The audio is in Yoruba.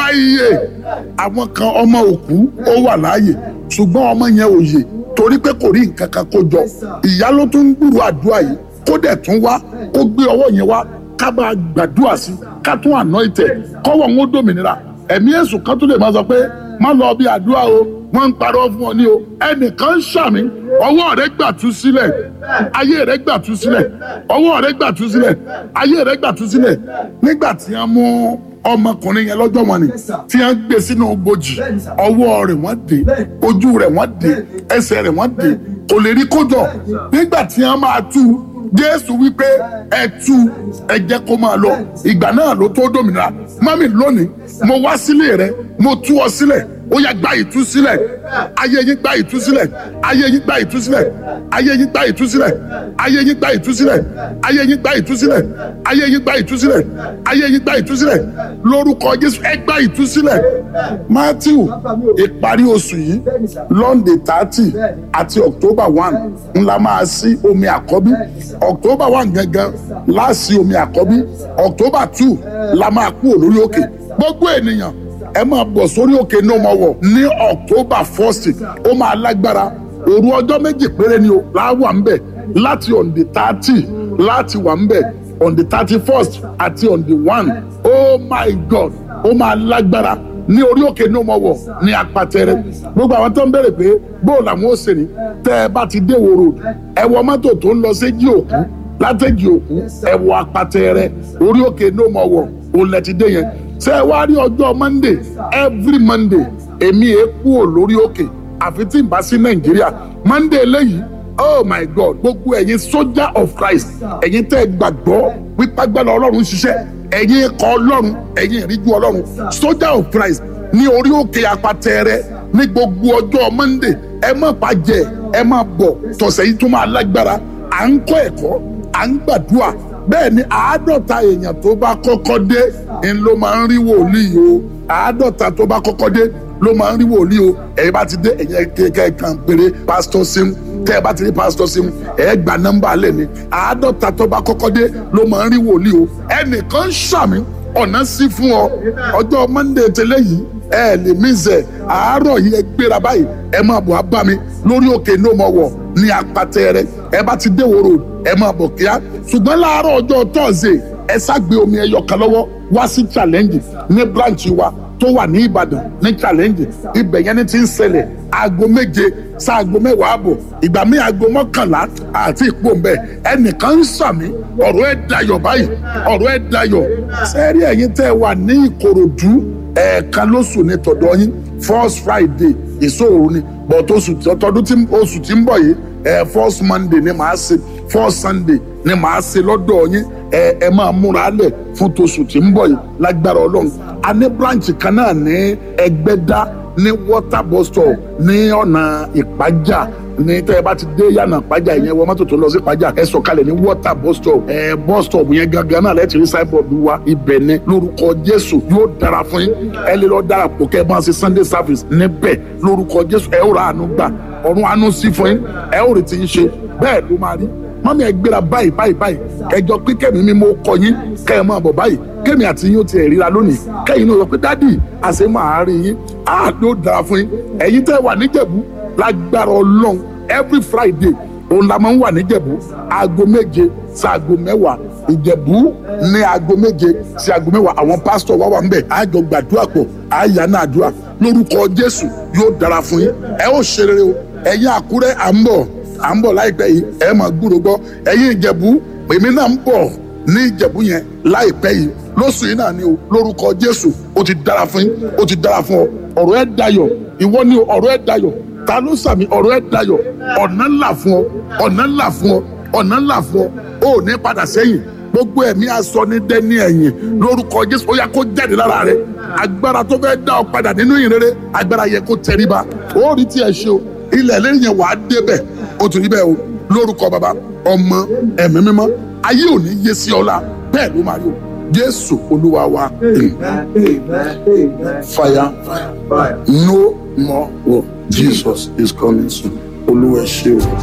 láàyè àwọn kan ọmọ òkú ó wà láàyè ṣùgbọ́n ọmọ yẹn ò yè torí pé kò rí nǹkan kan kó jọ ìyá ló tún ń gbúrò àdúrà yìí kó dẹ̀ tún wá kó gbé ọwọ́ yẹn wá ká bá gbàdúrà sí ká tún àná ìtẹ̀ kọ́wọ́ ń ó dòmìnira ẹ̀mí èṣù kan tún lè máa sọ pé má lọ bí àdúrà o wọ́n ń parọ́ fún ọ ní o ẹnìkan ń ṣàmì ọwọ́ rẹ gbà tú sílẹ̀ ayé rẹ gbà tú sílẹ̀ ọwọ́ rẹ gbà tú sílẹ̀ ayé rẹ gbà tú sílẹ̀ nígbà tí wọ́n mú ọmọkùnrin yẹn lọ́jọ́ wọn ni tí wọ́n gbé sínú bojì ọwọ́ rẹ̀ wọ́n dé ojú rẹ̀ wọ́n dé ẹsẹ̀ rẹ̀ wọ́n dé kò lè rí kójọ nígbà tí wọ́n máa tú jésù wípé ẹ tú ẹ jẹ́ kó máa lọ ìgbà náà ló tó dòmìnira mami lónìí mo wá sílé rẹ mo tú ọ sílẹ̀ ó yá gba ìtúsílẹ̀ ayé yín gba ìtúsílẹ̀ ayé yín gba ìtúsílẹ̀ ayé yín gba ìtúsílẹ̀ ayé yín gba ìtúsílẹ̀ ayé yín gba ìtúsílẹ̀ ayé yín gba ìtúsílẹ̀ ayé yín gba ìtúsílẹ̀ lórúkọ jésù ẹ gba ìtúsílẹ̀ matthew ìparí oṣù yìí lọ́ndé thirty àti october one ńlá máa sí omi àkọ́bí october one gangan láàsì omi àkọ́bí october two la máa kú olórí òkè gbogbo ènìyàn ẹ máa bọ̀ sórí òkè ní ọmọ wọ̀ ní october first ó máa lágbára òru ọjọ́ méjì péré ni o láwà ń bẹ̀ láti on the thirty láti wà ń bẹ̀ on the thirty first àti on the one oh my god ó máa lágbára ní orí òkè ní ọmọ wọ̀ ní apatẹrẹ gbogbo àwọn tó ń bèrè pé bóò làwọn ó ṣe ní tẹ́ ẹ bá ti dé wo road ẹ wọ mọ́tò tó ń lọ séjì òkú látẹ̀jì òkú ẹ wọ apatẹrẹ orí òkè ní ọmọ wọ̀ òun lẹ ti dé yẹn ṣé ẹ wá rí ọjọ́ monday every monday èmi è kúrò lórí òkè àfi tí n bá sí nàìjíríà monday eléyìí oh my god gbogbo ẹ̀yin soldier of christ ẹ̀yin tẹ́ ẹ gbàgbọ́ wípé agbára ọlọ́run ṣiṣẹ́ ẹ̀yin ikọ̀ ọlọ́run ẹ̀yin ìríjú ọlọ́run soldier of christ ní orí òkè apatẹ́rẹ́ ní gbogbo ọjọ́ monday ẹ má bàjẹ́ ẹ má bọ̀ tọ̀sẹ̀ yìí tún máa lágbára à ń kọ́ ẹ̀kọ́ à ń gbàdúrà bẹ́ẹ̀ ni àádọ́ta èèyàn tó bá kọ́kọ́ dé ń ló máa ń rí wòlíì o àádọ́ta tó bá kọ́kọ́ dé ló máa ń rí wòlíì o ẹ̀yin bá ti dé ẹ̀yin kẹ̀kẹ́ kan péré pásítọ̀ sim tẹ́ ẹ bá ti rí pásítọ̀ sim ẹ̀ gba nọ́mbà lẹ̀ ni àádọ́ta tó bá kọ́kọ́ dé ló máa ń rí wòlíì o ẹnìkan ṣàmì ọ̀nà sí fún ọ ọjọ́ monday tẹ́lẹ̀ yìí ẹ lè mí zẹ̀ àárọ̀ yìí ẹ gbéra báyìí ẹ máa bọ̀ á bá mi lórí òkè ní òmò wọ̀ ní apatẹ rẹ ẹ bá ti dé wòrò ẹ máa bọ̀ kíá ṣùgbọ́n láàárọ̀ ọjọ́ tọ́sídẹ̀ẹ́ ẹ ságbe omi ẹyọ kan lọ́wọ́ wá sí challenge ní branch wa tó wà ní ìbàdàn ní challenge ibẹ̀ yẹn ni ti ń ṣẹlẹ̀ aago méje sáago mẹ́wàá àbọ̀ ìgbà míì aago mọ́kànlá àti ìpò ń bẹ̀ ẹnìkan ń sàmì ọ̀rọ̀ ẹ̀ dayọ̀ báyìí ọ̀rọ̀ ẹ̀ dayọ̀ sẹ́ẹ̀rí ẹ̀yin tẹ́ wà ní ìkòròdú ẹ̀ẹ̀kan lóṣù ní tọ̀dọ̀ yín first friday ìṣòro ni but oṣù tọdún tí oṣù tí ń bọ̀ yìí ẹ̀ first monday ni màá ṣe first sunday ni màá ṣe lọ́dọ̀ yín ẹ ẹ máa múra lẹ̀ fún toṣù tí ń bọ̀ yìí lágbára ọlọ́run a ní branch kan náà ní ẹgbẹ́dá ní water bus stop ní ọ̀nà ìpájà ní tẹ́ ẹ bá ti dé yànnà ìpájà yẹn wọ mọ́tò tó lọ sí ìpájà ẹ sọ̀kalẹ̀ ní water bus stop ẹ bus stop yẹn gangan náà lẹ́tì rí signboard wa ibẹ̀ ni lórúkọ jésù yóò dára fún yín ẹ lè lọ darapọ̀ kẹ́ ẹ bá ń ṣe sunday service níbẹ̀ lórúkọ jésù ẹ ó ra àánú gbà ọ̀run àánú sí fún yín ẹ ó retí yín ṣe bẹ́ẹ̀ ló máa rí mọ́mí ẹ gbéra báyìí báyìí báyìí kẹjọ pé kẹ́mi mi mo kọ yín kẹ́ ẹ máa bọ̀ báyìí kẹ́mi àti yín ó ti ríra lónìí kẹ́yìn náà sọ pé dádì àṣẹ máa rí yín á ló dára fún yín ẹ̀yin tẹ́ wà níjẹ̀bú lágbára ọlọ́run every friday òun la máa ń wà níjẹ̀bú aago méje sí aago mẹ́wàá ìjẹ̀bú ní aago méje sí aago mẹ́wàá àwọn pásítọ̀ wá wà ń bẹ̀ àjọ gbàdúrà pọ̀ àyà náà àdúrà lórúkọ jésù yóò dára fún yín ẹ ó ṣe rere o ẹ̀yin àkúrẹ́ à ń bọ̀ à ń bọ̀ láìpẹ́ yìí ẹ máa gbúrò gbọ́ ẹ̀yin ìjẹ̀bú èmi náà ń bọ̀ ní ìjẹ̀bú yẹn láìpẹ́ yìí lóṣù yìí náà ni o lórúkọ jésù ó ti dára fún yín ó ti dára fún ọ ọ̀rọ̀ ẹ dayọ̀ ìwọ ni ọ̀rọ̀ ẹ dayọ̀ ta ló sàmì ọ̀rọ̀ ẹ dayọ̀ ọ̀nà ńlá fún ọ ọ̀nà ńlá fún ọ ọ̀nà ńlá fún ọ ó ní padà sẹ́yìn gbogbo ẹ̀mí aṣọ ní dẹ́ni ẹ̀yìn lórúkọ jésù ó yá kó jáde lára rẹ agbára tó fẹ́ dá ọ padà nínú ìrere agbára yẹ kó tẹríba ó rí tí ẹ ṣe o ilẹ̀ lẹ́yìn yẹn wàá débẹ̀ ó ti rí bẹ́ẹ̀ o lórúkọ bàbá ọmọ ẹ̀mí mímọ́ ayé ò ní yé sí ọlá bẹ́ẹ̀ ló máa rí o jésù olúwa wa fire no more war jesus is coming soon olúwa ẹ ṣé o.